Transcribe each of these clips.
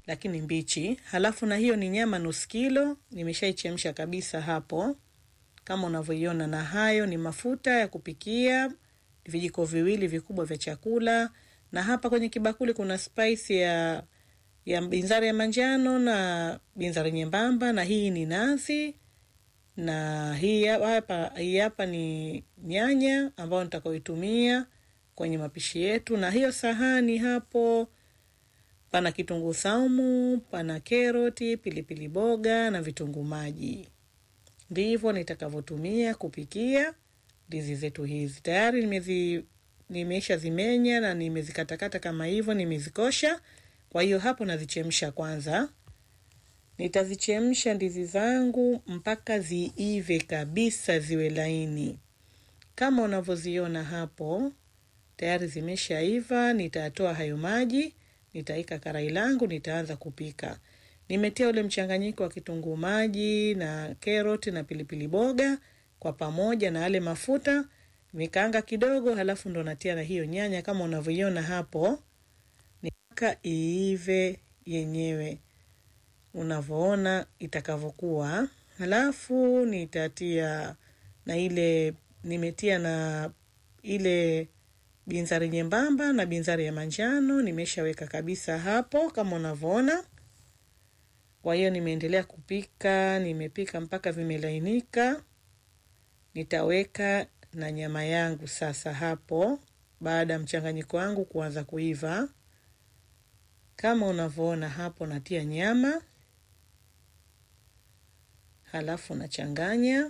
lakini mbichi. Halafu na hiyo ni nyama nusu kilo, nimeshaichemsha kabisa hapo kama unavyoiona, na hayo ni mafuta ya kupikia vijiko viwili vikubwa vya chakula, na hapa kwenye kibakuli kuna spice ya ya binzari ya manjano na binzari nyembamba, na hii ni nazi na hii hapa, hii hapa ni nyanya ambayo nitakaoitumia kwenye mapishi yetu, na hiyo sahani hapo pana kitunguu saumu, pana keroti, pilipili boga na vitunguu maji. Ndivyo nitakavyotumia kupikia ndizi zetu hizi. Tayari nimezi nimesha zimenya na nimezikatakata kama hivyo, nimezikosha. Kwa hiyo hapo nazichemsha kwanza. Nitazichemsha ndizi zangu mpaka ziive kabisa, ziwe laini kama unavyoziona hapo. Tayari zimeshaiva. Nitatoa hayo maji, nitaika karai langu, nitaanza kupika. Nimetia ule mchanganyiko wa kitunguu maji na keroti na pilipili boga kwa pamoja na yale mafuta, nikaanga kidogo, halafu ndo natia na hiyo nyanya kama unavyoiona hapo, mpaka iive yenyewe unavyoona itakavyokuwa. Halafu nitatia na ile nimetia na ile binzari nyembamba na binzari ya manjano, nimeshaweka kabisa hapo kama unavyoona. Kwa hiyo nimeendelea kupika, nimepika mpaka vimelainika. Nitaweka na nyama yangu sasa hapo, baada ya mchanganyiko wangu kuanza kuiva kama unavyoona hapo, natia nyama halafu nachanganya.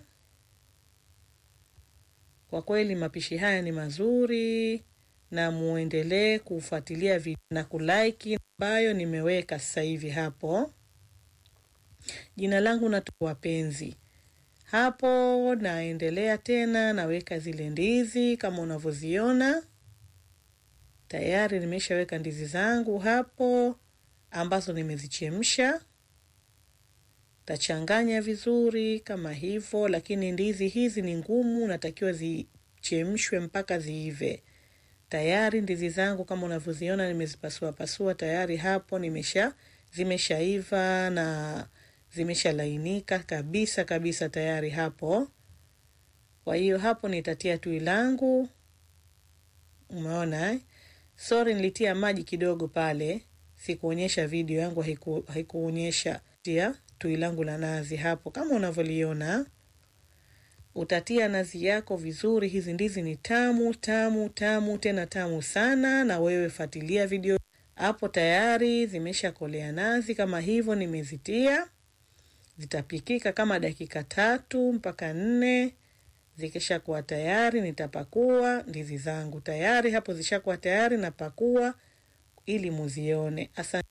Kwa kweli mapishi haya ni mazuri, na muendelee kufuatilia video na kulike ambayo nimeweka sasa hivi hapo. Jina langu na wapenzi hapo, naendelea tena, naweka zile ndizi kama unavyoziona tayari. Nimeshaweka ndizi zangu hapo ambazo nimezichemsha. Tachanganya vizuri kama hivyo, lakini ndizi hizi ni ngumu, natakiwa zichemshwe mpaka ziive. Tayari ndizi zangu kama unavyoziona nimezipasua pasua tayari hapo, nimesha zimeshaiva na zimeshalainika kabisa kabisa tayari hapo. Kwa hiyo hapo nitatia tui langu, umeona eh? Sorry, nilitia maji kidogo pale, sikuonyesha video yangu, haiku, haikuonyesha. Tia tui langu la nazi hapo kama unavyoliona. Utatia nazi yako vizuri. Hizi ndizi ni tamu tamu tamu tena tamu sana, na wewe fuatilia video hapo. Tayari zimeshakolea nazi kama hivyo, nimezitia zitapikika kama dakika tatu mpaka nne. Zikishakuwa tayari, nitapakua ndizi zangu tayari hapo, zishakuwa tayari, napakua ili muzione. Asante.